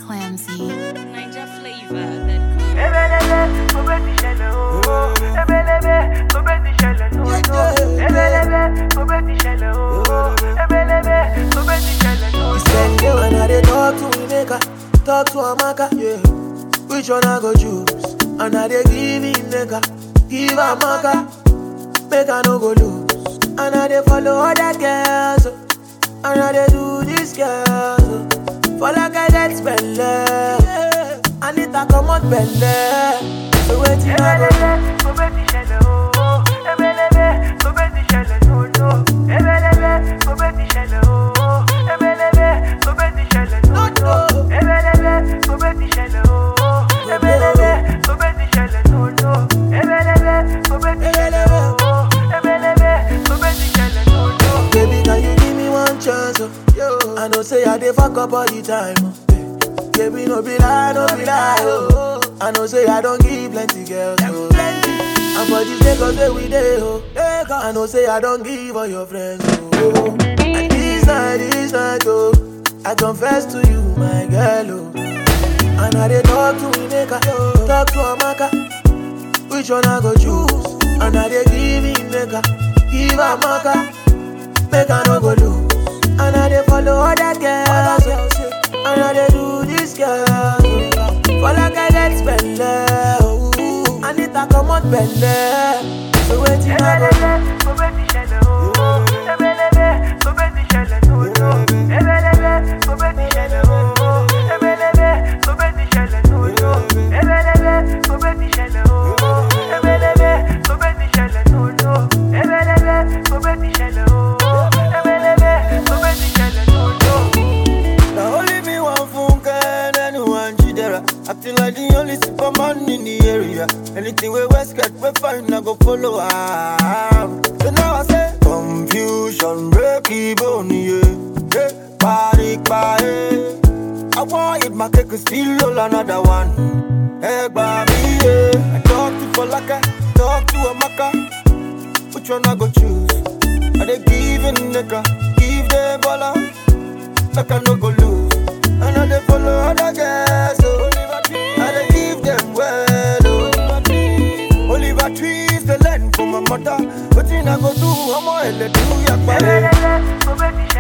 Clamsy. Niger flavor that comes. Spend day when I dey talk to Emeka, talk to Amaka, yeah. Which one I go choose? And I dey give Emeka, give Amaka, make I no go lose. And I dey follow other girls, oh. and I dey do this girl. oh. For like I get spend yeah. I need to come out belle. So waiting I go do? Baby, can you give me one chance? Oh? Yo. I know say I dey fuck up all the time. Oh. Baby, no be lie, no be lie. Oh. I know say I don't give plenty girls. Oh. And for this Lagos where we dey, oh. I know say I don't give all your friends. Oh. And this night, this night, oh. I confess to you, my girl, oh. And I dey talk to Emeka, talk to Amaka. Which one I go choose? And I dey give Emeka, give Amaka. Make I no go lose. And I dey follow other girls. oh. And I dey do this girl. oh. For like I get spend oh. I need to come out belle. So waiting I go do? Now only me one funke and anyone jidera. Acting like the only superman in the area. Anything we West get, we find I go follow am. So now I say confusion, break even, yeah. Hey, party, party. I want it, my cake is still roll another one. Hey, baby, yeah. I talk to Falaka, talk to Amaka. Which one I go choose? Are they giving nigga? Give them baller like I no go lose. I know they follow other girls, so I dey give them well, oh. Oliver trees the land for my mother, but I go do, I'm a hell do ya,